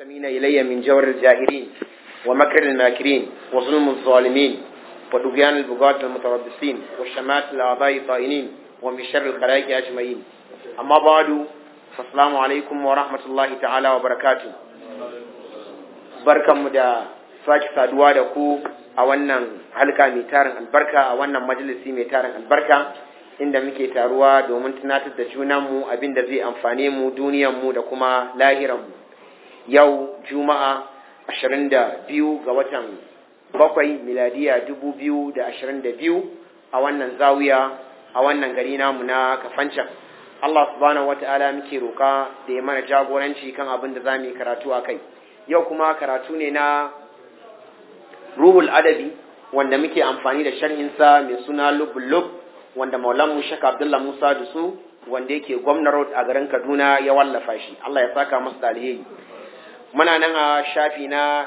المنتمين إلي من جور الجاهلين ومكر الماكرين وظلم الظالمين ودقيان البغاة المتربصين والشمات الأعضاء الطائنين ومن شر الخلائق أجمعين أما بعد فالسلام عليكم ورحمة الله تعالى وبركاته بركة مدى sake saduwa da ku a wannan halka mai tarin albarka a wannan majalisi mai tarin albarka inda muke taruwa domin tunatar da junanmu abin da zai amfane mu duniyanmu da kuma lahiranmu yau juma'a 22 ga watan bakwai miladiya 2022 a wannan zawiya a wannan gari namu na kafancan Allah subhanahu wata'ala muke roka da ya mana jagoranci kan abin da za mu yi karatu a kai yau kuma karatu ne na ruhul adabi wanda muke amfani da sharhinsa mai suna lub lub wanda maulanmu shaka abdullah musa da su wanda yake gwamna road a garin kaduna ya wallafa shi allah ya saka masa da alheri muna nan a shafi na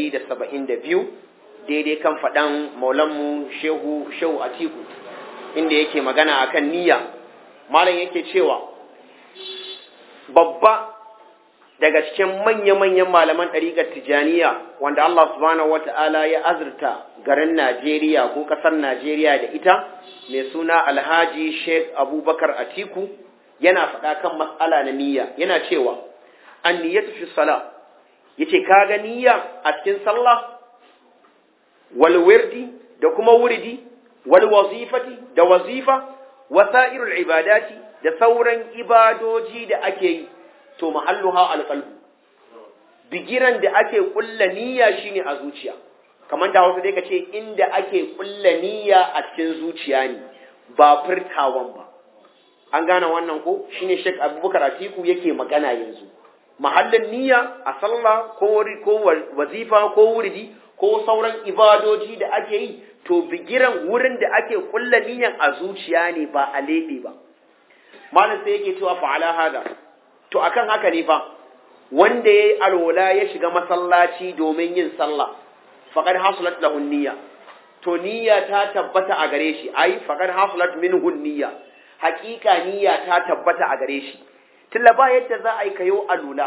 172 daidai kan faɗan maulanmu shehu shehu atiku inda yake magana akan niyya malam yake cewa babba daga cikin manya-manyan malaman ɗariƙar tijaniya wanda Allah subhanahu wata'ala ya azurta garin Najeriya ko ƙasar Najeriya da ita mai suna Alhaji Sheikh Abubakar Atiku yana faɗa kan matsala na niyya yana cewa an niyyatu fi sala yace kaga niyya a cikin sallah wal wirdi da kuma wuridi wal wazifati da wazifa wasairul ibadati da sauran ibadoji da ake yi to mahalluha alqalbu bigiran da ake kulla niyya shine a zuciya kamar da wasu dai kace inda ake kulla niyya a cikin zuciya ne ba furtawan ba an gane wannan ko shine Sheikh Abubakar Atiku yake magana yanzu mahallin niyya a sallah ko ko wazifa ko wuridi ko sauran ibadoji da ake yi to bigiran wurin da ake kulla niyyan a zuciya ne ba a lebe ba malam sai yake cewa fa'ala hada to akan haka ne fa wanda yayi alwala ya shiga masallaci domin yin sallah faqad hasulat lahu niyya to niyya ta tabbata a gare shi ai faqad hasulat minhu niyya hakika niyya ta tabbata a gare shi tilla ba yadda za a yi kayo alwala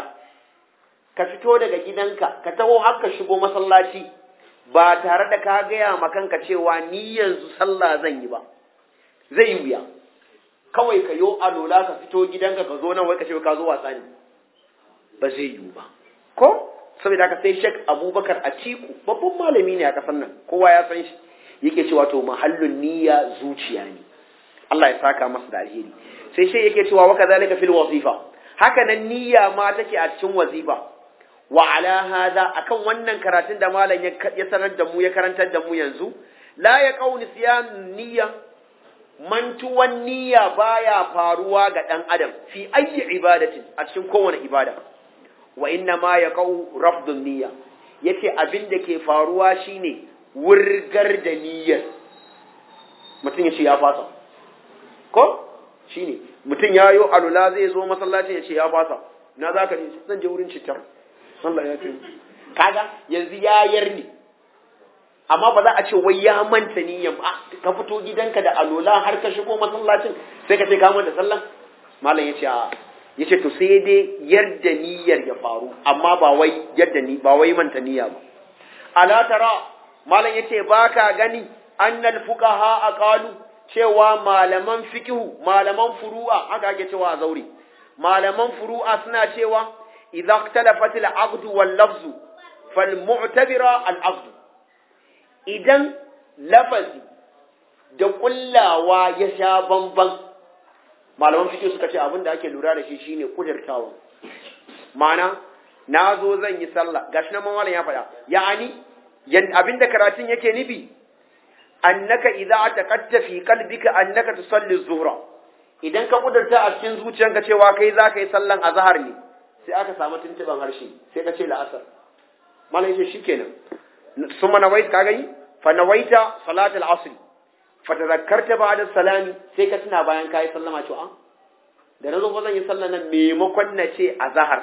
ka fito daga gidanka ka taho har ka shigo masallaci ba tare da ka gaya ma kanka cewa ni yanzu sallah zan yi ba zai yi wuya kawai ka yo alola ka fito gidanka ka zo nan wai ka ce ka zo wasa ne ba zai yiwu ba ko saboda haka sai Sheikh Abubakar Atiku babban malami ne a kasar nan kowa ya san shi yake cewa to mahallun niyya zuciya ne Allah ya saka masa da alheri sai shi yake cewa wa kadhalika fil wazifa haka nan niyya ma take a cikin wazifa wa ala hada akan wannan karatun da malam ya sanar da mu ya karantar da mu yanzu la ya qauni siyan niyya mantuwan niyya baya faruwa ga ɗan adam fi ayyi ibadatin a cikin kowane ibada wa inna ma ya kau rafdun niyya yace abin da ke faruwa shine wurgar da niyyar mutum ya ce ya fasa ko shine mutum ya yo alula zai zo masallaci ya ce ya fasa na za ka ne zan je wurin citar Allah ya ce kaga yanzu ya yarni amma ba za a ce wai ya manta niyyan ba ka fito gidanka da alola har ka shigo masallacin sai ka ce ka manta sallah malam yace a yace to sai dai yadda niyyar ya faru amma ba wai yadda ni ba wai manta niyya ba ala tara malam yace baka gani annal fuqaha aqalu cewa malaman fiqhu malaman furu'a haka ake cewa a zauri malaman furu'a suna cewa idza ikhtalafat al-aqd wal lafz fal mu'tabira al-aqd idan lafazi da kullawa ya sha bamban malaman fiƙi suka ce abin da ake lura da shi shine kudirtawa ma'ana na zo zan yi sallah gashi nan malam ya faɗa ya'ani abin da karatun yake nufi annaka idza taqatta fi qalbika annaka tusalli zuhra idan ka kudurta a cikin zuciyanka cewa kai za ka yi sallan azhar ne sai aka samu tuntuban harshe sai ka ce la'asar malam yace shikenan ثم نويت كاغي فنويت صلاة العصر فتذكرت بعد السلام sai ka tuna bayan kai sallama cewa da nazo ko zan yi sallan nan maimakon na ce azhar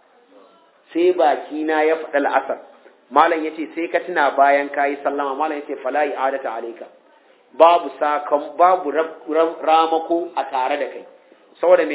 sai baki na ya faɗa al'asar malam yace sai ka tuna bayan kai sallama malam yace fala i'adata alayka babu sakan babu ramako a tare da kai saboda mene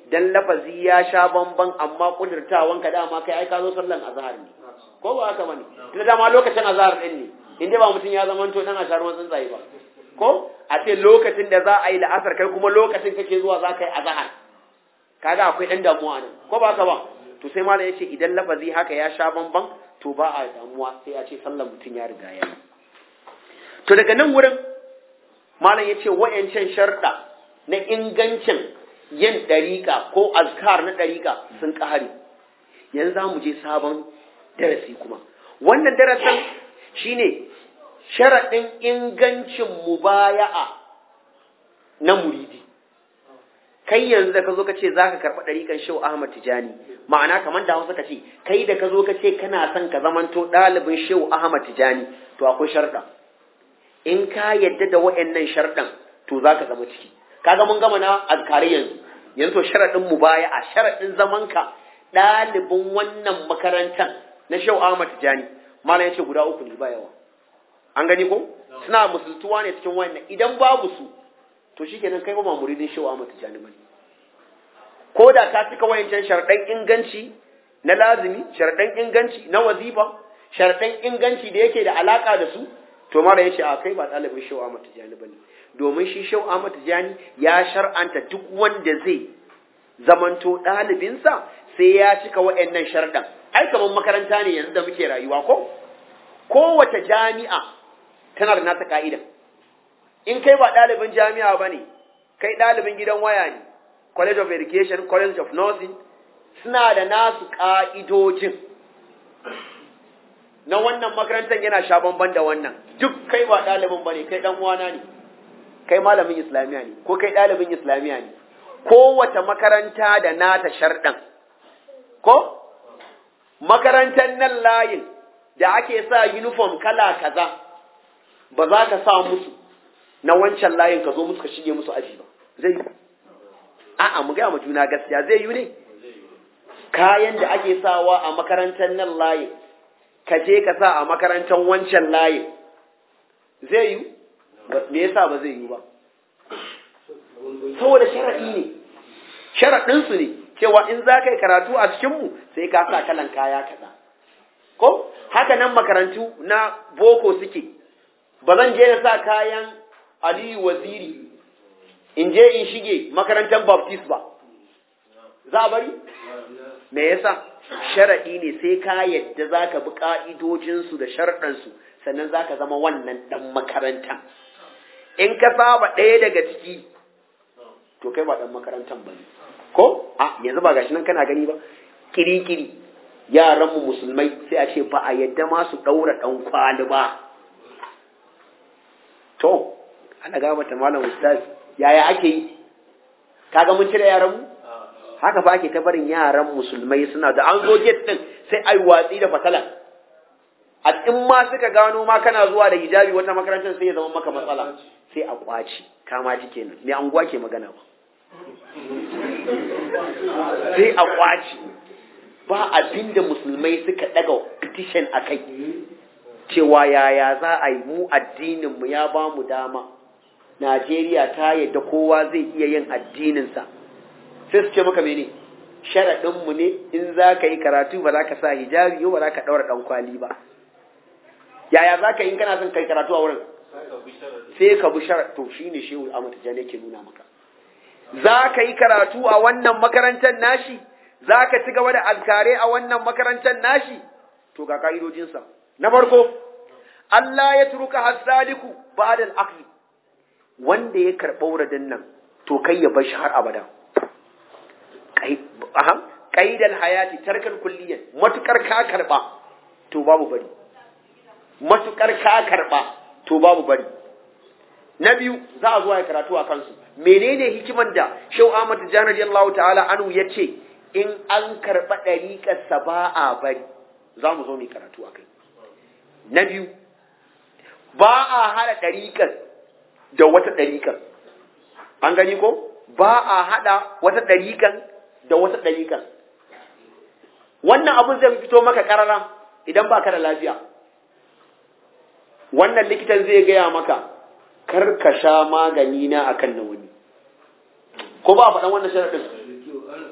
dan lafazi ya sha bamban amma kudurtawan ka dama kai ai ka zo sallan azhar ne ko ba haka bane tunda dama lokacin azhar din ne inda ba mutum ya zama to dan ashar ruwan tsuntsaye ba ko a ce lokacin da za a yi la'asar kai kuma lokacin kake zuwa za ka yi azhar kaga akwai dan damuwa nan ko ba haka ba to sai malam yace idan lafazi haka ya sha bamban to ba a damuwa sai a ce sallan mutum ya riga ya yi to daga nan wurin malam yace wayancan sharda na ingancin yin ɗariƙa ko azkar na ɗariƙa sun ƙare yanzu za mu je sabon darasi kuma wannan darasin shine sharaɗin ingancin mubaya'a na muridi kai yanzu da ka zo ka ce za ka karɓi ɗariƙan shehu ahmad tijani ma'ana kamar da hausa ka ce kai da ka zo ka ce kana son ka zamanto ɗalibin shehu ahmad tijani to akwai sharɗa in ka yadda da wa'annan sharɗan to za ka zama ciki kaga mun gama na azkari yanzu yanzu to sharaɗin mubaya'a sharaɗin zamanka ɗalibin wannan makarantar na Shehu Ahmad Tijani malam yace guda uku ne ba yawa an gani ko suna musultuwa ne cikin wannan idan babu su to shikenan kai ba ma muridin Shehu Ahmad Tijani bane ko da ka cika wayancan sharaɗan inganci na lazimi sharaɗan inganci na wazifa sharaɗan inganci da yake da alaka da su to mara yace a kai ba ɗalibin Shehu Ahmad Tijani bane domin shi Shehu Ahmad Tijani ya shar'anta duk wanda zai zamanto ɗalibinsa sai ya cika wa'annan sharɗan ai kamar makaranta ne yanzu da muke rayuwa ko kowace jami'a tana da nata ka'ida in kai ba ɗalibin jami'a ba ne kai ɗalibin gidan waya ne college of education college of nursing suna da nasu ƙa'idojin na wannan makarantar yana sha bamban da wannan duk kai ba ɗalibin ba ne kai ɗan uwana ne kai malamin islamiya ne ko kai ɗalibin islamiya ne kowace makaranta da nata sharɗan ko makarantar nan layin da ake sa uniform kala kaza ba za ka sa musu na wancan layin ka zo musu ka shige musu aji ba zai yi a'a mu gaya ma juna gaskiya zai yi ne kayan da ake sawa a makarantar nan layin ka je ka sa a makarantar wancan layin zai yi me yasa ba zai yi ba saboda sharaɗi ne sharaɗinsu ne cewa in za ka yi karatu a cikinmu sai ka sa kalan kaya kaza ko haka nan makarantu na boko suke ba zan je na sa kayan aliyu waziri in je in shige makarantar baptist ba za a bari me yasa sharaɗi ne sai ka yadda za ka bi ƙa'idojinsu da sharɗansu sannan za ka zama wannan ɗan makaranta in ka saba ɗaya daga ciki to kai ba ɗan makarantar ba ne ko a yanzu ba gashi nan kana gani ba kiri-kiri yaranmu musulmai sai a ce ba a yadda ma su ɗaura ɗan kwali ba to ana gaba ta malam ustaz yaya ake yi kaga mun cire yaranmu haka fa ake ta barin yaran musulmai suna da an zo get din sai ai watsi da fatala a in ma suka gano ma kana zuwa da hijabi wata makarantar sai ya zama maka matsala sai a kwaci kama ji kenan me anguwa ke magana ba sai a kwaci ba abin da musulmai suka daga petition a kai cewa yaya za a yi mu addininmu ya ba mu dama Najeriya ta yadda kowa zai iya yin addininsa sai su ce maka mene sharaɗinmu ne in za ka yi karatu ba za ka sa hijabi ba za ka ɗaura ɗan kwali ba yaya za ka yi kana son kai karatu a wurin sai ka bi sharaɗ to shi ne shehu Ahmad Tijjani yake nuna maka za ka yi karatu a wannan makarantar nashi za ka ci gaba da azkare a wannan makarantar nashi to ga ka'idojinsa na farko Allah ya turuka hasaliku ba'da al-aqli wanda ya karɓa wuradin nan to kai ya bar shi har abada ƙaidan hayati tarkar kulliyan matukar ka karɓa to babu bari matukar ka karɓa to babu bari na biyu za a zuwa ya karatu a kansu menene hikiman da shau Ahmad Tijjani radiyallahu ta'ala anu ya ce in an karɓa ɗariƙarsa ba a bari za mu zo mu karatu a kai na biyu ba a haɗa ɗariƙar da wata ɗariƙar an gani ko ba a haɗa wata ɗariƙar da wata ɗariƙar wannan abin zai fito maka ƙarara idan ba ka da lafiya wannan likitan zai gaya maka kar ka sha magani na akan na wani ko ba a faɗan wannan sharaɗin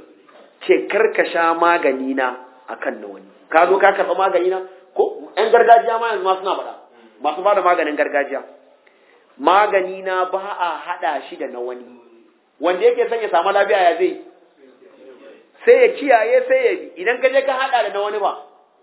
ce karka sha magani na akan na wani ka zo ka karɓa magani na ko ƴan gargajiya ma yanzu ma suna faɗa masu ba da maganin gargajiya magani na ba a haɗa shi da na wani wanda yake son ya samu lafiya ya zai sai ya kiyaye sai ya bi idan ka je ka haɗa da na wani ba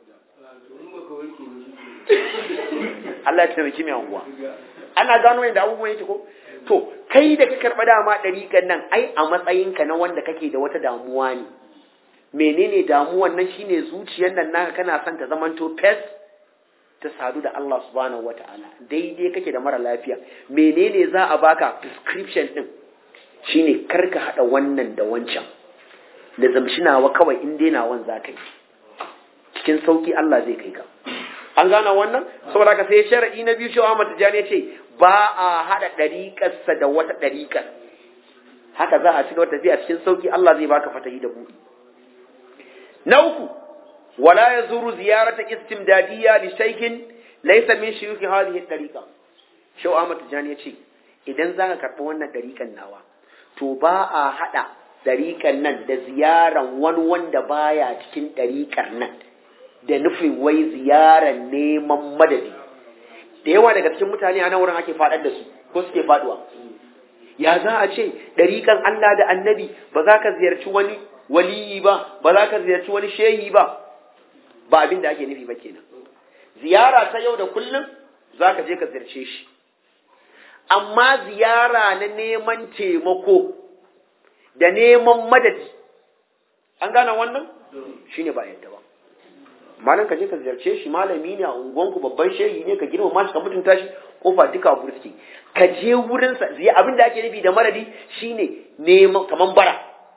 Allah ya taimaki mai anguwa ana gano yadda abubuwan yake ko to kai da ka karɓa dama ɗariƙan nan ai a matsayinka na wanda kake da wata damuwa ne menene damuwan nan shine zuciyar nan naka kana son ta zamanto fes ta sadu da Allah subhanahu wata'ala daidai kake da mara lafiya menene za a baka prescription din shine karka hada wannan da wancan da zamshinawa kawai in dai nawan za ka yi cikin sauki Allah zai kai ka an gana wannan saboda ka sai shar'i na biyu shi Ahmad Tijani ya ce ba a hada dariƙarsa da wata dariƙar haka za a ci gaba tafiya cikin sauki Allah zai baka fatahi da buɗi na uku wala yazuru ziyarata istimdadiyya li shaykhin laysa min shuyukh hadhihi tariqa Shaw Ahmad Tijani ya ce idan zaka karɓi wannan dariƙan nawa to ba a hada dariƙan nan da ziyaran wani wanda baya cikin dariƙar nan da nufin wai ziyarar neman madadi da yawa daga cikin mutane a nan wurin ake faɗar da su ko suke faɗuwa ya za a ce ɗariƙan Allah da annabi ba za ka ziyarci wani waliyi ba ba za ka ziyarci wani shehi ba ba abin da ake nufi ba kenan ziyara ta yau da kullum za ka je ka ziyarce shi amma ziyara na neman taimako da neman madadi an gane wannan shine ba yadda ba malam ka je ka ziyarce shi malami ne a unguwanku babban shehi ne ka girmama shi ka mutunta shi kofa duka burski ka je wurin sa zai abin da ake nufi da maradi shine neman kaman bara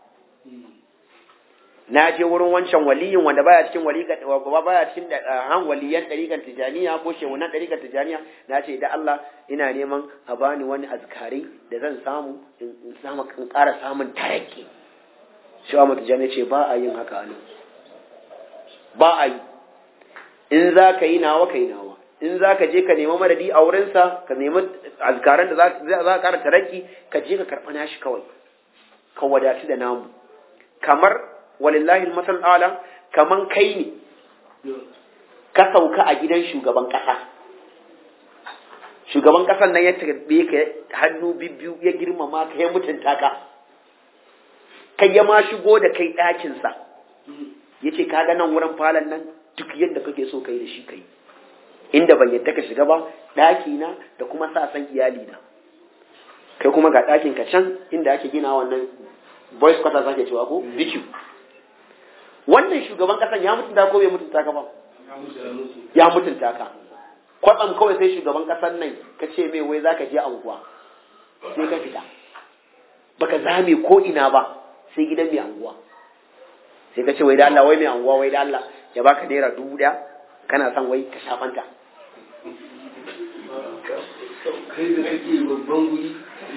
na je wurin wancan waliyin wanda baya cikin waliga baya cikin han waliyan dariƙar tijaniya ko shehunan dariƙar tijaniya na ce da Allah ina neman a bani wani azkari da zan samu in samu in ƙara samun taraki shi wa mutujani ce ba a yin haka ne ba a yi in za ka yi nawa ka yi nawa in za ka je ka nemi madadi a wurinsa ka nemi azkaran da za ka kara taraki ka je ka karɓa nashi kawai ka wadatu da namu kamar walillahi masal ala kaman kai ne ka sauka a gidan shugaban ƙasa shugaban ƙasan nan ya tarbe ka hannu bibbiyu ya girmama ka ya mutunta ka kai ya ma shigo da kai ɗakinsa ya ce ka ga nan wurin falon nan duk yadda kake so kai da shi kai inda ban yadda ka shiga ba ɗaki na da kuma sa san iyali na kai kuma ga ɗakin ka can inda ake gina wannan boys quarters ake cewa ko BQ wannan shugaban kasan ya mutunta ko bai mutunta ka ba ya mutunta ka kwatsam kawai sai shugaban kasan nan ka ce mai wai zaka je anguwa sai ka fita baka zame ko ina ba sai gidan mai anguwa sai ka ce wai da Allah wai mai anguwa wai da Allah ya baka naira dubu daya kana son wai ka shafanta kai da kake babban guri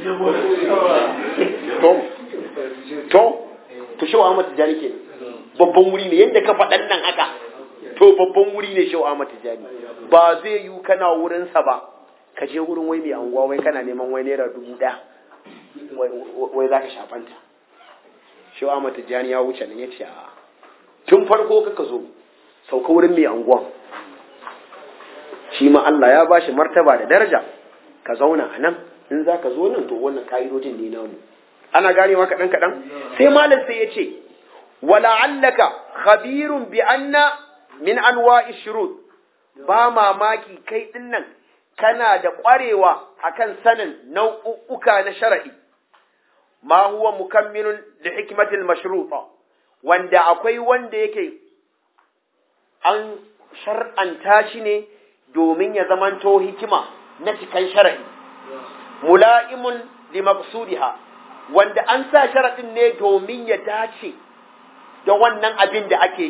to to to shi wa Ahmad Tijani ke babban wuri ne yadda ka faɗan nan haka to babban wuri ne shi wa Ahmad Tijani ba zai yi kana wurin sa ba ka je wurin wai mai anguwa wai kana neman wai naira dubu daya wai za ka shafanta shi wa Ahmad Tijani ya wuce nan ya ce a tun farko kaka zo sauka wurin mai anguwan shi ma Allah ya bashi martaba da daraja ka zauna a nan in za ka zo nan to wannan ka'idojin ne namu ana ganewa kaɗan kaɗan sai malam sai ya ce wala'allaka khabirun bi anna min anwa'i shurut ba mamaki kai din nan kana da ƙwarewa akan sanin nau'uka na shar'i ma huwa mukammilun li hikmatil mashruta wanda akwai wanda yake an shar'anta shi ne domin ya zamanto hikima na cikan shara'i mula'imun li maqsudiha wanda an sa sharaɗin ne domin ya dace da wannan abin da ake yi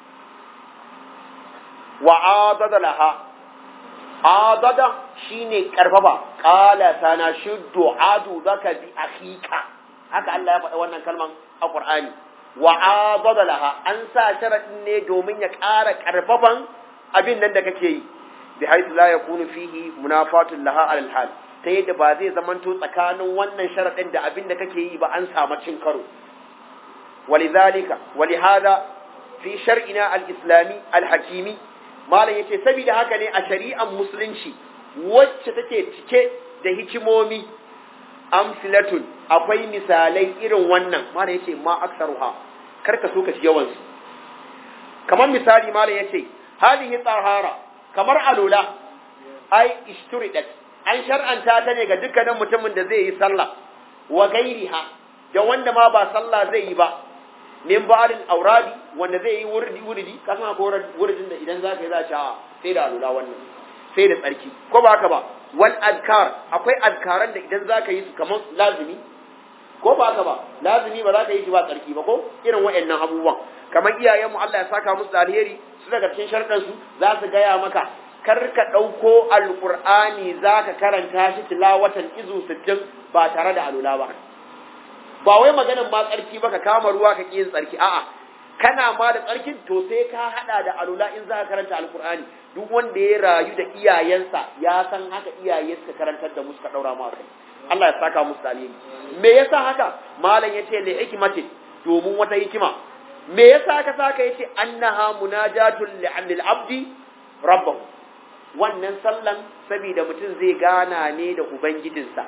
wa adada laha adada shine karfafa qala sana shuddu adu zaka bi akhika haka Allah ya faɗa wannan kalman a Qur'ani wa adada laha an sa sharaɗin ne domin ya ƙara karfafan abin nan da kake yi bi haythu la yakunu fihi munafatun laha alal hal ta yadda ba zai zamanto tsakanin wannan sharaɗin da abin da kake yi ba an samu cin karo ولذلك ولهذا في شرعنا الإسلامي الحكيمي malam yace saboda haka ne a shari'ar musulunci wacce take cike da hikimomi amsilatun akwai misalai irin wannan malam yace ma aksaruha karka so ka ci yawan su kamar misali malam yace hadihi tahara kamar alula ai ishturidat an shar'anta ta ne ga dukkanin mutumin da zai yi sallah wa gairiha da wanda ma ba sallah zai yi ba min ba'al auradi wanda zai yi wurdi wurdi ka san akwai wurdin da idan zaka yi za ka sai da alula wannan sai da tsarki ko ba haka ba wal azkar akwai azkaran da idan zaka yi su kamar lazimi ko ba haka ba lazimi ba za ka yi shi ba tsarki ba ko irin waɗannan abubuwan kamar iyayenmu Allah ya saka musu da alheri su daga cikin sharɗan su za su gaya maka kar ka ɗauko alƙur'ani za ka karanta shi tilawatan izu sittin ba tare da alula ba ba wai maganin ma tsarki ba ka kama ruwa ka ƙi yin tsarki a'a kana ma da tsarkin to sai ka hada da alula in za ka karanta alkur'ani duk wanda ya rayu da iyayensa ya san haka iyaye suka karantar da mu suka daura mu akai Allah ya saka musu dalili me yasa haka malam yace li hikmatin domin wata hikima me yasa haka saka yace annaha munajatul lil abdi rabbahu wannan sallan saboda mutum zai gana ne da ubangijinsa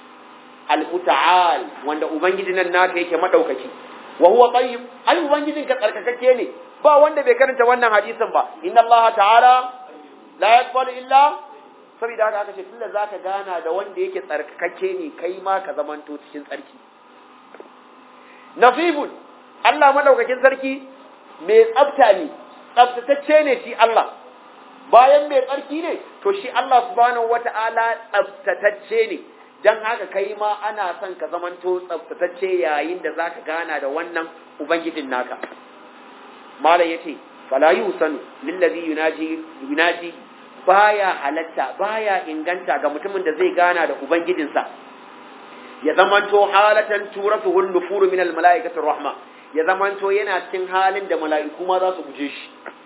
al-muta'al wanda ubangijin nan naka yake madaukaki wa huwa tayyib ai ubangijin ka tsarkakakke ne ba wanda bai karanta wannan hadisin ba inna allaha ta'ala la yaqbalu illa saboda haka aka ce tunda zaka gana da wanda yake tsarkakakke ne kai ma ka zamanto cikin tsarki nafibun Allah madaukakin sarki mai tsafta ne tsaftatacce ne shi Allah bayan mai tsarki ne to shi Allah subhanahu wata'ala tsaftatacce ne dan haka kai ma ana son ka zamanto tsaftatacce yayin da zaka gana da wannan ubangijin naka malam yace fala yusanu lillazi yunaji yunaji baya halatta baya inganta ga mutumin da zai gana da ubangijinsa ya zamanto halatan turatuhu nufuru min almalaikati rahma ya zamanto yana cikin halin da mala'iku ma za su guje shi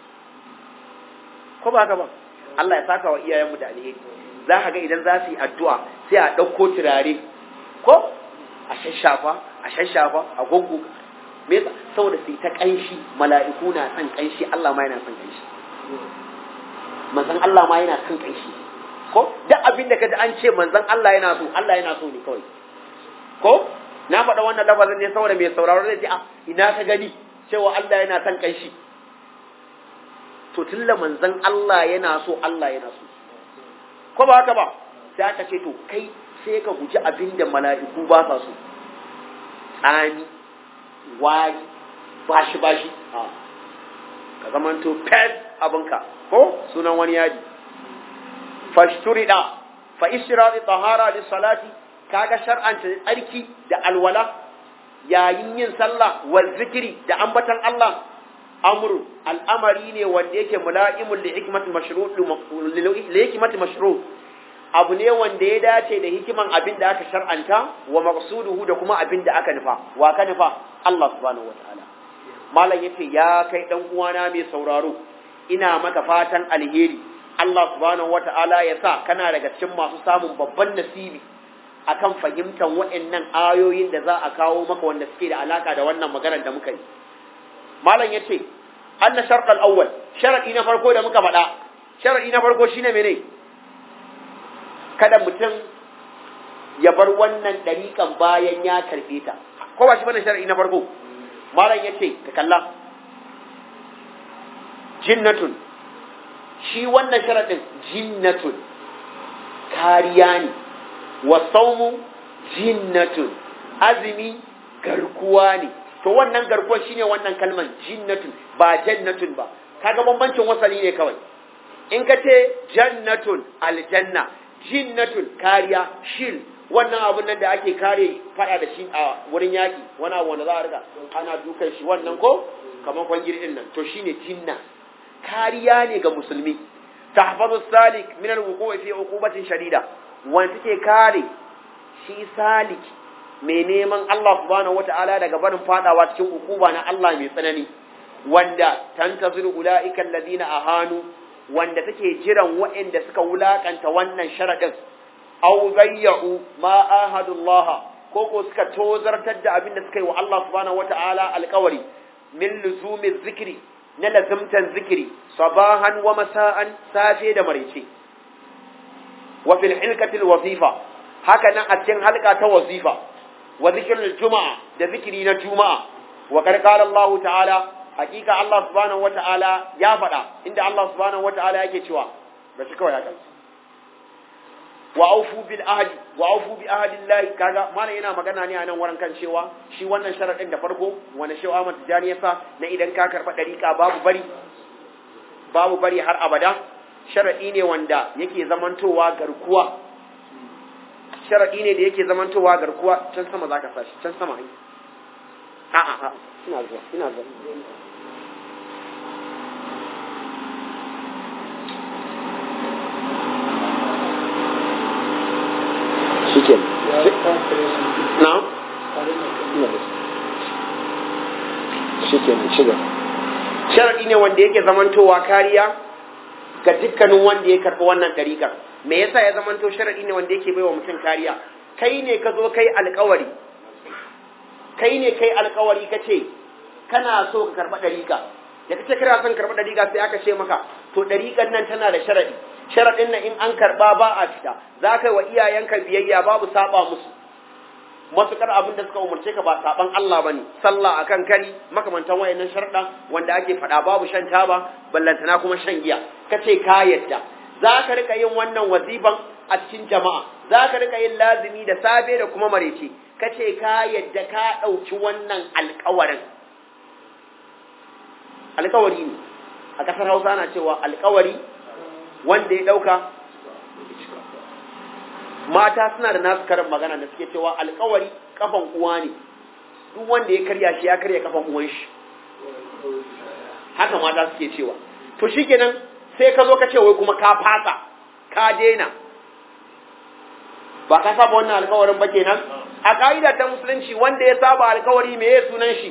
ko ba haka ba Allah ya saka wa iyayenmu da alheri za ka ga idan za su yi addu'a sai a ɗauko turare ko a shashafa a shashafa a gungu me yasa saboda su yi ta ƙanshi mala'iku na son ƙanshi Allah ma yana son ƙanshi manzon Allah ma yana son ƙanshi ko duk abin da kaji an ce manzon Allah yana so Allah yana so ne kawai ko na faɗa wannan lafazin ne saboda mai sauraro zai ce a ina ka gani cewa Allah yana son ƙanshi to tunda manzon Allah yana so Allah yana so ko ba haka ba sai aka ce to kai sai ka guji abin da mala'iku ba sa so tsani wari bashi bashi ka zamanto pet abinka ko sunan wani yadi fashturida fa ishrari tahara lis salati kaga shar'anta tsarki da alwala yayin yin sallah wal zikri da ambatan Allah amru al'amari ne wanda yake mula'imul li hikmati mashru' li hikmati mashru' abu ne wanda ya dace da hikiman abin da aka shar'anta wa maqsuduhu da kuma abin da aka nufa wa ka nufa Allah subhanahu wataala malam yace ya kai dan uwana mai sauraro ina maka fatan alheri Allah subhanahu wataala ya sa kana daga cikin masu samun babban nasibi akan fahimtar waɗannan ayoyin da za a kawo maka wanda suke da alaka da wannan maganar da muka yi malam yace anna sharqal awwal sharadi na farko da muka faɗa sharadi na farko shine mene kada mutum ya bar wannan dariƙan bayan ya karɓe ta ko ba shi bane sharadi na farko malam yace ka kalla jinnatun shi wannan sharadin jinnatun kariya ne wa saumu jinnatun azumi garkuwa ne to wannan garkuwar shine wannan kalman jinnatun ba jannatun ba kaga bambancin wasali ne kawai in ka ce jannatun aljanna jinnatun kariya shil wannan abun nan da ake kare fada da shi a wurin yaki wani abu wanda za a riga ana dukan shi wannan ko kamar kwangiri din nan to shine jinna kariya ne ga musulmi tahfazu salik min alwuqu'i fi uqubatin shadida wanda take kare shi salik mai neman Allah subhanahu wata'ala daga barin fadawa cikin ukuba na Allah mai tsanani wanda tantaziru ulaika alladhina ahanu wanda take jiran waɗanda suka wulakanta wannan sharadin aw zayyu ma ahadullah ko ko suka tozartar da abin da suka yi wa Allah subhanahu wata'ala alƙawari min luzumi zikri na lazimtan zikiri sabahan wa masa'an safe da maraice wa fil hilkatil wazifa haka nan a cikin halka ta wazifa wa zikrul juma'a da zikiri na juma'a wa qad qala Allah ta'ala hakika Allah subhanahu wata'ala ya faɗa inda Allah subhanahu wata'ala yake cewa ba shi kawai ya kai wa aufu bil ahdi wa aufu bi ahdi Allah kaga mana yana magana ne a nan wurin kan cewa shi wannan sharadin da farko wanda shi Ahmad Tijani ya sa na idan ka karba dariƙa babu bari babu bari har abada sharadi ne wanda yake zamantowa garkuwa sharadi ne da yake zamantowa garkuwa can sama zaka sashi can sama ai a a a ina zuwa ina zuwa shike na shike shiga sharadi ne wanda yake zamantowa kariya ga dukkanin wanda ya karɓi wannan ɗariƙar me yasa ya zamanto sharadi ne wanda yake baiwa mutum kariya kai ne ka zo kai alƙawari kai ne kai alƙawari ka ce kana so ka karɓi ɗariƙa da kace kana son karɓi ɗariƙa sai aka ce maka to ɗariƙar nan tana da sharadi sharaɗin nan in an karɓa ba a fita za ka yi wa iyayenka biyayya babu saba musu matuƙar abin da suka umarce ka ba saban Allah bane sallah akan kari makamantan wayannan sharaɗa wanda ake faɗa babu shan taba ballantana kuma shan giya kace ka yadda za ka rika yin wannan waziban a cikin jama'a za ka rika yin lazimi da safe da kuma marece kace ka yadda ka ɗauki wannan alƙawarin alƙawari ne a ƙasar Hausa ana cewa alƙawari wanda ya ɗauka mata suna da nasu karin magana da suke cewa alkawari kafan uwa ne duk wanda ya karya shi ya karya kafan uwan shi haka mata suke cewa to shikenan sai ka zo ka ce wai kuma ka fasa ka daina ba ka saba wannan alkawarin ba kenan a ka'ida ta musulunci wanda ya saba alkawari me ya sunan shi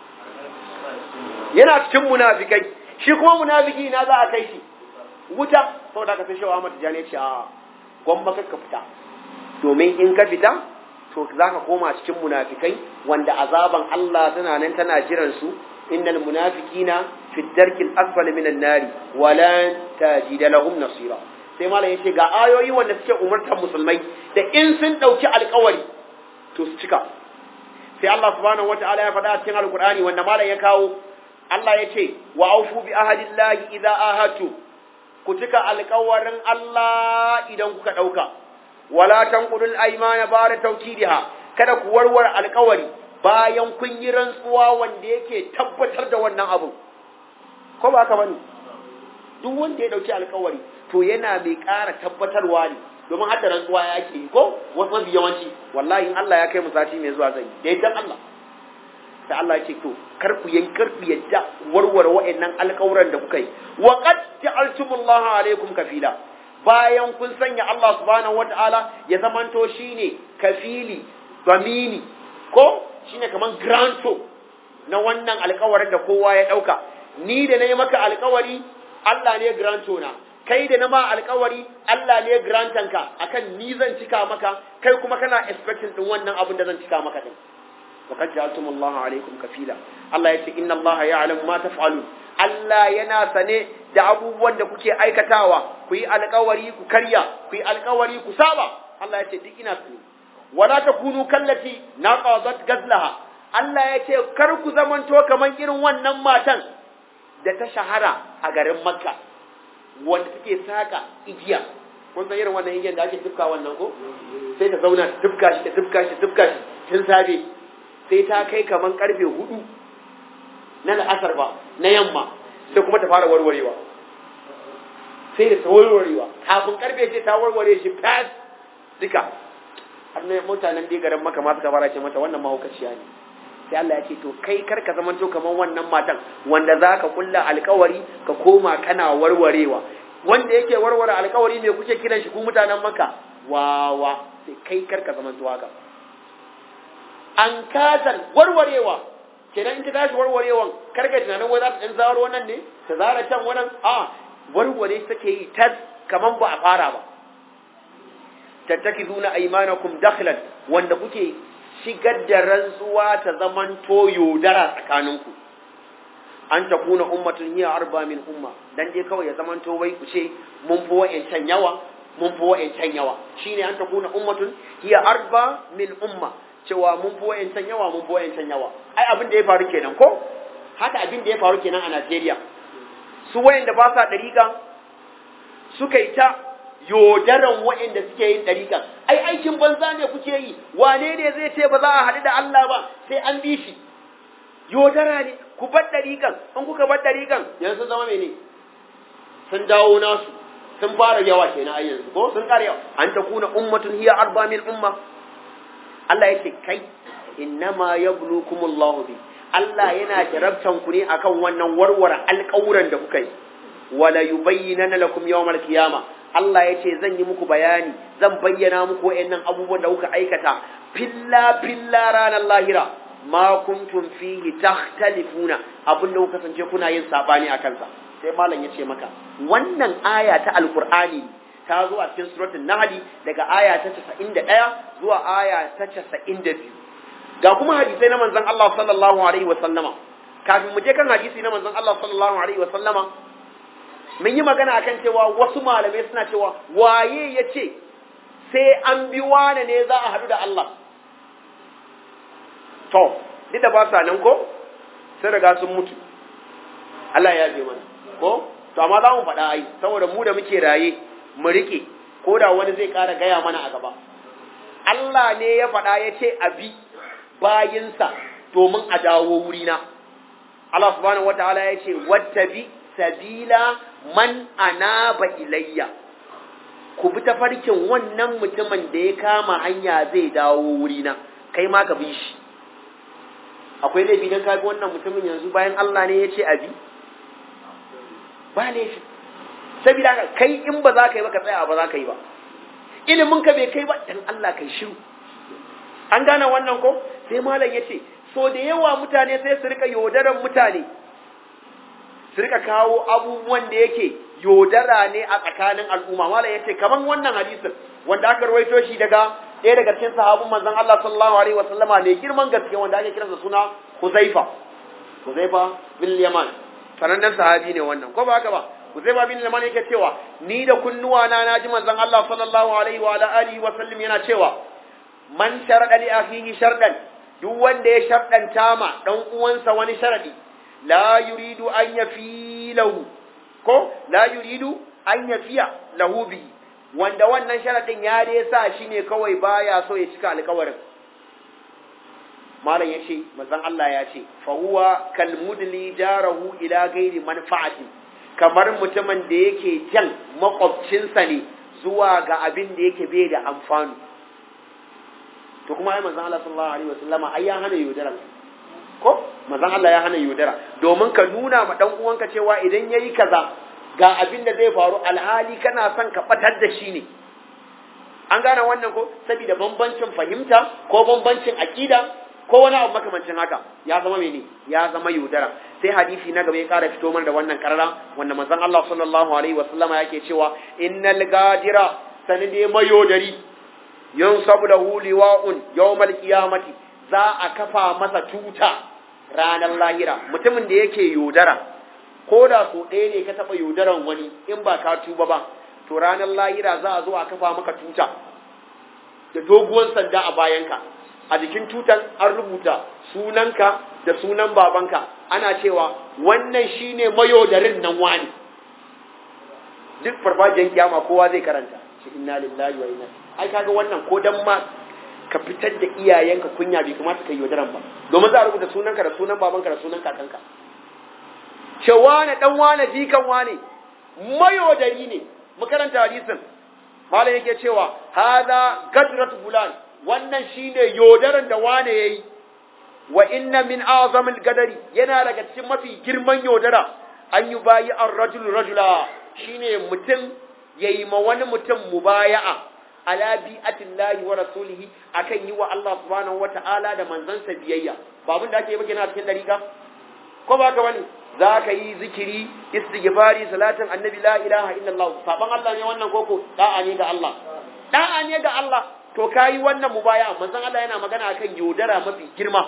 yana cikin munafikai shi kuma munafiki na za a kai shi wuta saboda ka sai shawa mata jane ce a gwamma ka fita domin in ka fita to za ka koma cikin munafikai wanda azaban Allah tana nan tana jiran su innal munafiqina fi darkil asfali minan nari wa lan tajida lahum nasira sai malam yace ga ayoyi wanda suke umurtar musulmai da in sun dauki alƙawari to su cika sai Allah subhanahu wataala ya faɗa a cikin alqur'ani wanda malam ya kawo Allah ya ce wa aufu bi ahadillahi idza ahatu ku cika alƙawarin Allah idan kuka ɗauka, wala tanqudul aymana ba da tawkidiha kada ku warware alƙawari bayan kun yi rantsuwa wanda yake tabbatar da wannan abu ko ba haka bane duk wanda ya dauki alƙawari to yana mai ƙara tabbatarwa ne domin hadda rantsuwa ya ake yi ko wasu mafi yawanci wallahi in Allah ya kai mu sati mai zuwa zai da yaddan Allah sai Allah ya ce to kar ku yankar ku yadda warware wa'annan alƙawuran da kuka yi wa qad ja'altumullaha alaikum kafila bayan kun sanya Allah subhanahu wata'ala ya zamanto shine kafili zamini ko shine kaman granto na wannan alƙawarin da kowa ya dauka ni da nayi maka alƙawari Allah ne granto na kai da na ma alƙawari Allah ne grantanka akan ni zan cika maka kai kuma kana expecting din wannan abin da zan cika maka din وقد جعلتم الله عليكم كفيلا الله يتي إن الله يعلم ما تفعلون Allah yana sane da abubuwan da kuke aikatawa ku yi alkawari ku karya ku yi alkawari ku saba Allah ya ce duk ina sane wala takunu kallati naqadat gazlaha Allah ya ce kar ku zamanto kaman irin wannan matan da ta shahara a garin Makka wanda take saka igiya kun san irin wannan igiyan da ake tufka wannan ko sai ta zauna tufka shi ta tufka shi tufka shi tun safe sai ta kai kaman karfe hudu na la'asar ba na yamma sai kuma ta fara warwarewa sai da ta warwarewa kafin karfe ce ta warware shi fas duka har na mutanen dai garin maka ma suka fara ce mata wannan mahaukaciya ne sai Allah ya ce to kai kar ka zamanto kaman wannan matan wanda za ka kulla alkawari ka koma kana warwarewa wanda yake warware alkawari me kuke kiran shi ku mutanen maka wawa sai kai kar ka zamanto haka an kasan warwarewa kenan in ta tashi warwarewan karka tunanin wai za ta ɗan zawar wannan ne ta zara can wannan a warware take yi tas kaman ba a fara ba tattaki zuna aimanakum dakhlan wanda kuke shigar da rantsuwa ta zaman to yaudara tsakaninku an ta kuna ummatun hiya arba min umma dan dai kawai ya zaman to wai ku ce mun fi wa'ancan yawa mun fi wa'ancan yawa shine an ta kuna ummatun hiya arba min umma cewa mun fi wa'ancan yawa mun fi wa'ancan yawa ai abin da ya faru kenan ko haka abin da ya faru kenan a Najeriya su wayanda ba sa dariƙa suka yi ta yodaran wayanda suke yin dariƙa ai aikin banza ne kuke yi wane ne zai ce ba za a haɗu da Allah ba sai an bi shi yodara ne ku bar dariƙan in kuka bar dariƙan yanzu sun zama mene sun dawo nasu sun fara yawa kenan ai yanzu ko sun ƙara yawa an ta kuna ummatun hiya arba min umma Allah yake kai innama yablukumullahu bi Allah yana jarabtan ku ne akan wannan warware alƙawuran da kuka yi wala yubayyinana lakum yawmal qiyama Allah yace zan yi muku bayani zan bayyana muku wayannan abubuwan da kuka aikata filla filla ranar lahira ma kuntum fihi takhtalifuna abin da kuka kasance kuna yin sabani akan sa sai malam yace maka wannan aya ta alqur'ani ta zo a cikin suratul nahl daga aya ta 91 zuwa aya ta 92 ga kuma hadisai na manzon Allah sallallahu alaihi wa sallama kafin mu je kan hadisi na manzon Allah sallallahu alaihi wa sallama mun yi magana akan cewa wasu malamai suna cewa waye yace sai an bi wane ne za a hadu da Allah to duk da ba sa nan ko sai riga sun mutu Allah ya yabe mana ko to amma za mu faɗa ai saboda mu da muke raye mu rike ko da wani zai ƙara gaya mana a gaba Allah ne ya faɗa ya ce a bi bayinsa domin a dawo wurina. Allah subhanahu wataala ya ce wattabi sabila man anaba ilayya ku bi tafarkin wannan mutumin da ya kama hanya zai dawo wurina kai ma ka bi shi akwai laifi don ka bi wannan mutumin yanzu bayan Allah ne ya ce a bi ba laifi sabila kai in ba za ka yi ba ka tsaya ba za ka yi ba ilimin ka bai kai ba dan Allah kai shiru an gane wannan ko sai malam ya ce so da yawa mutane sai su rika yaudaran mutane su rika kawo abubuwan da yake yaudara ne a tsakanin al'umma malam ya ce kaman wannan hadisin wanda aka rawaito shi daga ɗaya daga cikin sahabun manzon Allah sallallahu alaihi wasallama mai girman gaske wanda ake kiransa suna Huzaifa Huzaifa bin Yaman sanannen sahabi ne wannan ko ba haka ba Huzaifa bin Yaman yake cewa ni da kunnuwa na naji manzon Allah sallallahu alaihi wa alihi wa sallam yana cewa man sharada li akhihi shardan duk wanda ya shardanta ma dan uwansa wani sharadi la yuridu an yafi lahu ko la yuridu an yafiya lahu bi wanda wannan sharadin ya dai sa shi ne kawai baya so ya cika alƙawarin malam yace manzon Allah ya ce fa huwa kal mudli jarahu ila ghairi manfa'ati kamar mutumin da yake jan makwabcinsa ne zuwa ga abin da yake bai da amfani to kuma ai manzon Allah sallallahu alaihi wasallam ai ya hana yaudara ko manzon Allah ya hana yaudara domin ka nuna ma dan uwanka cewa idan yayi kaza ga abin da zai faru alhali kana son ka batar da shi ne an gane wannan ko saboda bambancin fahimta ko bambancin akida ko wani abu makamancin haka ya zama mene ya zama yaudara sai hadisi na gaba ya kara fito mana da wannan karara wanda manzon Allah sallallahu alaihi wasallama yake cewa innal gadira sanide mayodari yunsabu lahu liwa'un yawmal qiyamati za a kafa masa tuta ranar lahira mutumin da yake yaudara ko da so ɗaya ne ka taɓa yaudaran wani in ba ka tuba ba to ranar lahira za a zo a kafa maka tuta da doguwar sanda a bayanka a jikin tutan an rubuta sunanka da sunan babanka ana cewa wannan shine mayodarin nan wani duk farfajiyar kiyama kowa zai karanta shi inna lillahi wa inna ai kaga wannan ko dan ma ka fitar da iyayenka kunya bai kamata ka yi yaudaran ba domin za a rubuta sunanka da sunan babanka da sunan kakanka ce wane dan wane jikan wane mayaudari ne makaranta hadisin malam yake cewa hada gadrat bulan wannan shine yaudaran da wane yayi wa inna min azamil gadari yana daga cikin mafi girman yaudara an yi bayi an rajul rajula shine mutum yayi ma wani mutum mubaya'a ala bi'atillahi wa rasulihi akan yi wa Allah subhanahu wata'ala da manzansa biyayya ba abin da ake yi ba kenan a cikin dariƙa ko ba ka bane za ka yi zikiri istighfari salatin annabi la ilaha illallah saban Allah ne wannan koko da'a ne ga Allah da'a ne ga Allah to kayi wannan mubaya manzon Allah yana magana akan yaudara mafi girma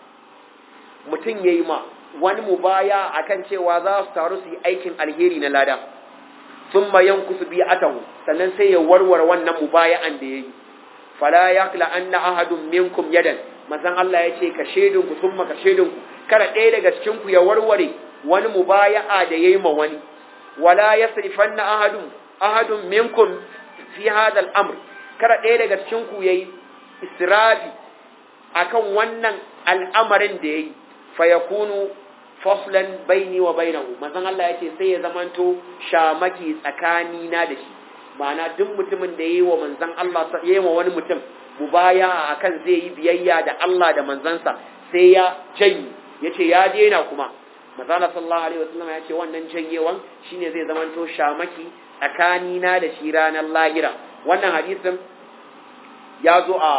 mutum yayi ma wani mubaya akan cewa za su taru su yi aikin alheri na lada thumma yankusu bi atahu sannan sai ya warware wannan mubaya'an da yayi fala yakla anna ahadun minkum yadan manzon Allah ya ce ka shedin ku thumma ka shedin ku kada ɗaya daga cikin ku ya warware wani mubaya'a da yayi ma wani wala yasrifanna ahadun ahadun minkum fi hadha al-amr kada ɗaya daga cikin ku yayi israfi akan wannan al'amarin da yayi fayakunu faslan baini wa bainahu manzon Allah yace sai ya zamanto shamaki tsakani na da shi ma'ana duk mutumin da yayi wa manzon Allah yayi wa wani mutum mubaya akan zai yi biyayya da Allah da manzansa sai ya janyi yace ya daina kuma manzon Allah sallallahu alaihi wasallam yace wannan janyewan shine zai zamanto shamaki tsakani na da shi ranar lahira wannan hadisin ya zo a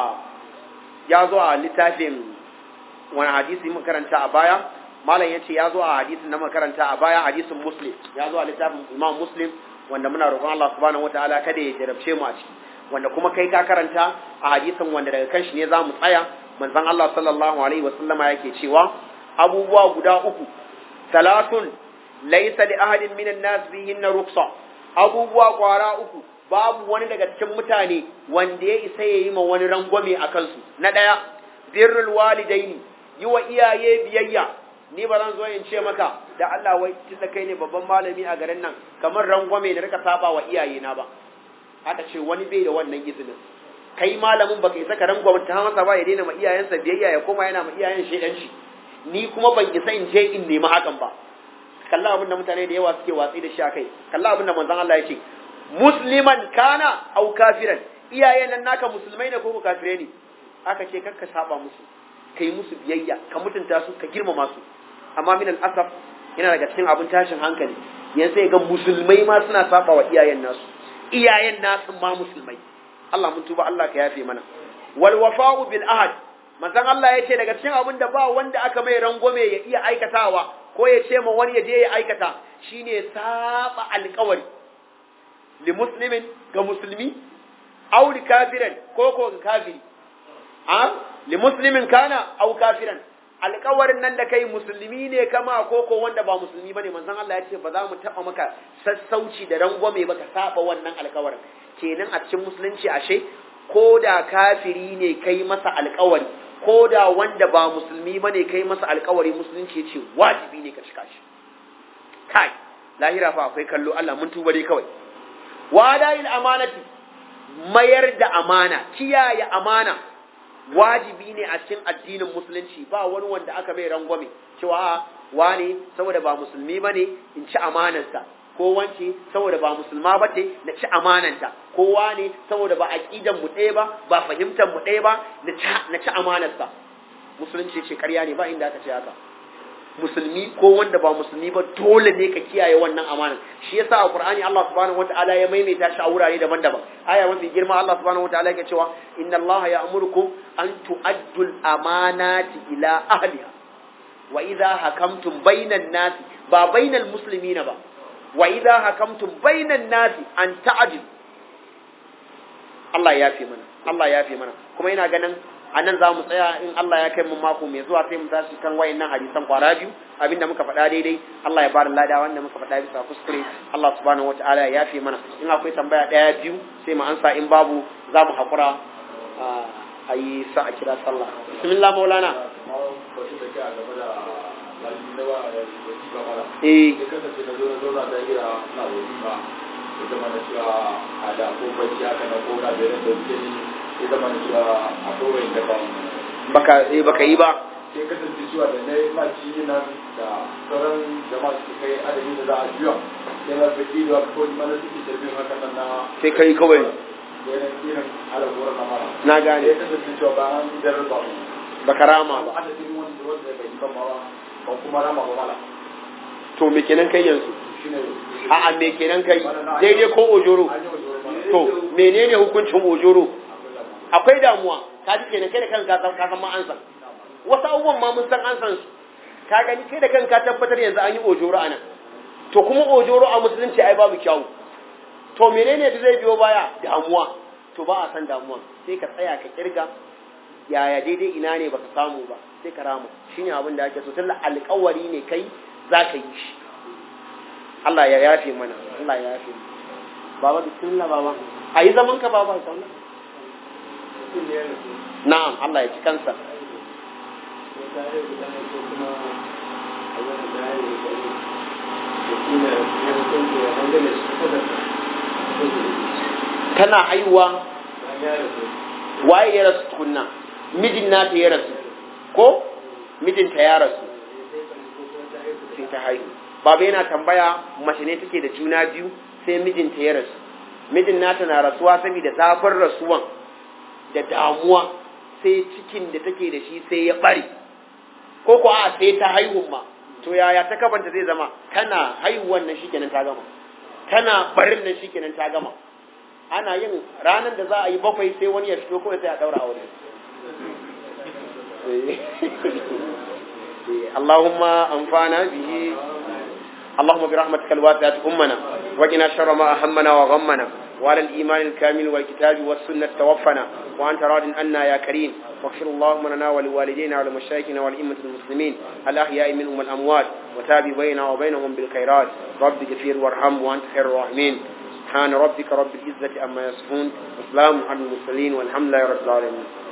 ya zo a littafin wani hadisi muka karanta a baya malam yace ya zo a hadisin da muka karanta a baya hadisin muslim ya zo a littafin imam muslim wanda muna roƙon Allah subhanahu wataala kada ya jarabce mu a ciki wanda kuma kai ka karanta a hadisin wanda daga kan shi ne za mu tsaya manzon Allah sallallahu alaihi wasallama yake cewa abubuwa guda uku salatun laysa li ahadin minan nas bihinna ruksa abubuwa kwara uku babu wani daga cikin mutane wanda ya isa ya yi ma wani rangwame a kansu na ɗaya birrul walidaini yi wa iyaye biyayya ni ba zan zo in ce maka da Allah wai tunda kai ne babban malami a garin nan kamar rangwame na rika saba wa iyaye na ba aka ce wani bai da wannan izinin kai malamin baka isa ka rangwame ta masa ba ya daina ma iyayensa biyayya ya koma yana ma iyayen shedanci ni kuma ban isa in je in nemi hakan ba kalla abin da mutane da yawa suke watsi da shi akai kalla abin da manzon Allah ya ce musliman kana au kafiran iyayen nan naka musulmai ne ko kafire ne aka ce kakka saba musu kai musu biyayya ka mutunta su ka girmama su amma min al-asaf yana daga cikin abin tashin hankali yanzu sai ga musulmai ma suna saba wa iyayen nasu iyayen nasu ma musulmai Allah mun tuba Allah ka yafe mana wal wafa'u bil ahad manzon Allah ya ce daga cikin abin da ba wanda aka mai rangwame ya iya aikatawa ko ya ce ma wani ya je ya aikata shine saba alƙawari li muslimin ga musulmi aw li kafiran ko ko ga kafiri a li muslimin kana aw kafiran alƙawarin nan da kai musulmi ne kama ko ko wanda ba musulmi bane manzon Allah ya ce ba za mu taba maka sassauci da rangwame ba ka saba wannan alƙawarin kenan a cikin musulunci ashe ko da kafiri ne kai masa alƙawari ko da wanda ba musulmi bane kai masa alƙawari musulunci ya ce wajibi ne ka cika shi kai lahira fa akwai kallo Allah mun tuba dai kawai wada'il amanati mayar da amana kiyaye amana wajibi ne a cikin addinin musulunci ba wani wanda aka mai rangwame cewa wane saboda ba musulmi bane in ci amanarsa ko wance saboda ba musulma ba ce na ci amananta ko wane saboda ba aqidan mu ɗaya ba ba fahimtar mu ɗaya ba na ci amanarsa musulunci ce ƙarya ne ba inda aka ce haka musulmi ko wanda ba musulmi ba dole ne ka kiyaye wannan amanan shi yasa a Qur'ani Allah subhanahu wataala ya maimaita shi a wurare daban-daban aya mafi girma Allah subhanahu wataala yake cewa inna Allah ya'murukum an tu'addu al-amanati ila ahliha wa idha hakamtum bainan nasi ba bainal muslimina ba wa idha hakamtum bainan nasi an ta'dil Allah ya fi mana Allah ya fi mana kuma ina ganin a nan za mu tsaya in Allah ya kai mu mako mai zuwa sai mu tashi kan wayannan hadisan kwara biyu abinda muka faɗa daidai Allah ya bada lada wanda muka faɗa bisa kuskure Allah subhanahu wataala ya yafe mana in akwai tambaya ɗaya biyu sai mu ansa in babu za mu haƙura a yi sa a kira sallah bismillah maulana eh ita mana cewa a da ko bacci haka na ko na bere da wuce ni ita mana cewa a kowai da ban baka eh baka yi ba sai kasance cewa da na yi maci nan da sauran jama'a su kai adadin da za a juya sai na fi ido a kawai mana suke shirfin haka nan na sai kai kawai irin irin alaƙuwar na mara na sai gane kasance cewa ba an idar ba baka rama ba adadin wanda wanda bai yi ba ma ba kuma rama ba mala to me kenan kai yanzu shine a'a me kenan kai daidai ko ojoro an yi wajen ba to menene hukuncin ojoro akwai damuwa ka ji kenan kai da kanka ka san ma an san wasu abubuwan ma mun san an san su ka gani kai da kanka tabbatar yanzu an yi ojoro anan to kuma ojoro a musulunci ai babu kyawu to menene da zai biyo baya damuwa to ba a san damuwa sai ka tsaya ka kirga yaya daidai ina ne baka samu ba sai ka rama shine abin da ake so tunda alƙawari ne kai za ka yi shi Allah ya yafe mana Allah ya yafe baba bismillah baba a yi zaman ka baba sallah na'am Allah ya ci kansa tana haihuwa waye ya rasu tukunna mijin nata ya rasu ko mijinta ya rasu sai ta haihu baba yana tambaya mace ne take da juna biyu sai mijinta ya rasu mijin nata na rasuwa saboda zafin rasuwan da damuwa sai cikin da take da shi sai ya bari ko ko a sai ta haihu ma to yaya ta kabanta zai zama tana haihuwan nan shikenan ta gama tana barin nan shikenan ta gama ana yin ranar da za a yi bakwai sai wani ya fito kawai sai a daura aure Allahumma anfana bihi اللهم برحمتك الواسعة أمنا وقنا شر ما أهمنا وغمنا وعلى الإيمان الكامل والكتاب والسنة توفنا وأنت راض عنا يا كريم واغفر اللهم لنا ولوالدينا ولمشايخنا ولأئمة المسلمين الأحياء منهم الأموات وتاب بيننا وبينهم بالخيرات رب اغفر وارحم وأنت خير الراحمين سبحان ربك رب العزة أما يصفون وسلام على المرسلين والحمد لله رب العالمين